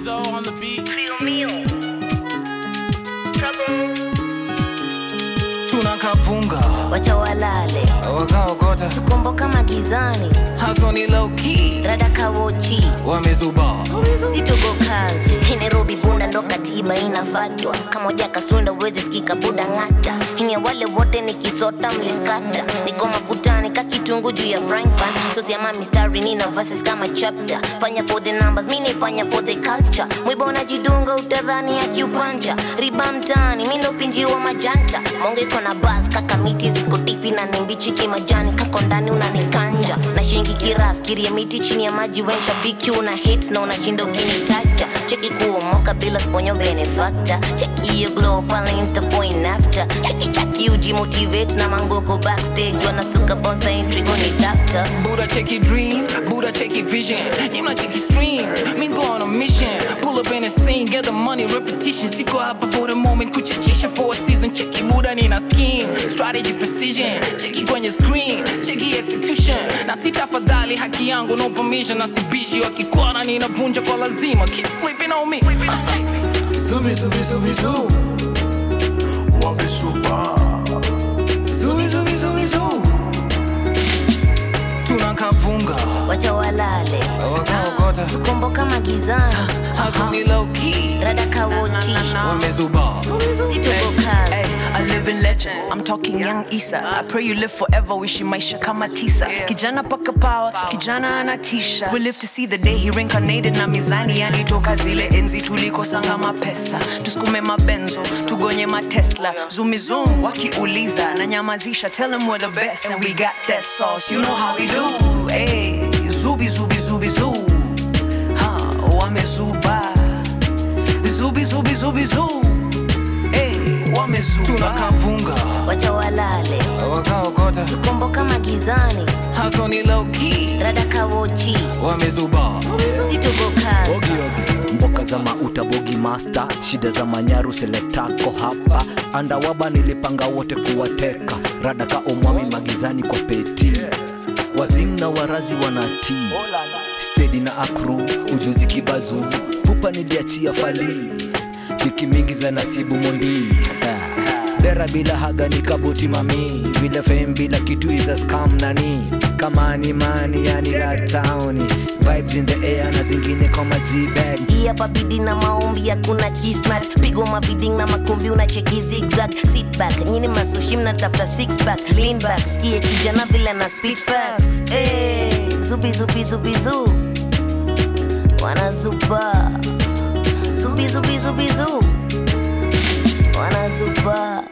Rizzo on the beat. Trio mio. Trouble. tunakavunga Wacha walale. wakaokota Tukomboka magizani. hasoni lowkey Rada kawochi. wamezuba Situko kazi. Hii Nairobi bunda ndo katiba inafatwa. Kamoja kasunda uwezi sikika buda ng'ata. Hini wale wote nikisota mliskata. Niko mafutani ka kitungu juu ya frying pan. So siama mistari nina verses kama chapter. Fanya for the numbers, mimi nifanya for the culture. Mwiba unajidunga utadhani ya kiupanja. Riba mtaani, mimi ndo pinji wa majanta. Monge iko na buzz kaka miti ziko tifi na nimbichi kimajani kako ndani unanikanja. Na shingi kiras kiria miti chini ya maji wensha BQ una hits na unashinda ukinitaja. Cheki kuomoka bila sponyo benefactor. Cheki hiyo glow pale insta for in after. Cheki chaki uji motivate na mangoko backstage wanasuka bonsa entry kunitafta. Buddha check your dreams, Buddha check your vision. You not check your streams, me go on a mission. Pull up in the scene, get the money, repetition. Siko hapa for the moment, kuchachisha for a season. Check your Buddha nina scheme, strategy precision. Check it kwenye screen, check your execution. Na sitafadhali haki yangu, no permission. Na sibishi wakikwana ninavunja kwa lazima. Keep sleeping on me. Zubi zubi zubi zu Wamesuba. Zubi zubi zubi zu Tunakavunga, Wacha walale. wakaokota Tukomboka magizani. hasoni lowkey Rada kawochi. wamezuba Situko kazi. Hey, a living legend. I'm talking young Isa. I pray you live forever, wishi maisha kama tisa. Kijana paka power, kijana anatisha. We live to see the day he reincarnated na mizani yani toka zile enzi tulikosanga mapesa. Tusukume mabenzo, tugonye matesla. Zoom wakiuliza na nyamazisha. Tell them we're the best and we got that sauce. You know how we do. Hey, zubi zubi zubi zoo. Ha, wamezuba. Zubi zubi zubi zoo. Hey, wamezuba. tunakavunga Wacha walale. wakaokota Tukomboka magizani. hasoni lowkey Rada kawochi. wamezuba Situko kazi. Ogiogi, mboka za mauta bogi master shida za manyaru seletako hapa andawaba nilipanga wote kuwateka radaka omwami magizani kwa peti wazim na warazi wanatii stedi na akru ujuzi kibazu pupa niliachia fali wiki mingi za nasibu mondi dera bila haga ni kabuti mami vile fem bila kitu iza scam nani kama ni mani yani la towni vibes in the air na zingine kama g-bag hii hapa bidi na maombi hakuna kismat pigo mabiding na makumbi unacheki zigzag sit back nyini masushi mnatafuta six pack lean back skie kijana vile na speed facts hey, zubi zubi zubi zu wanazuba zubi zubi zubi zu wanazuba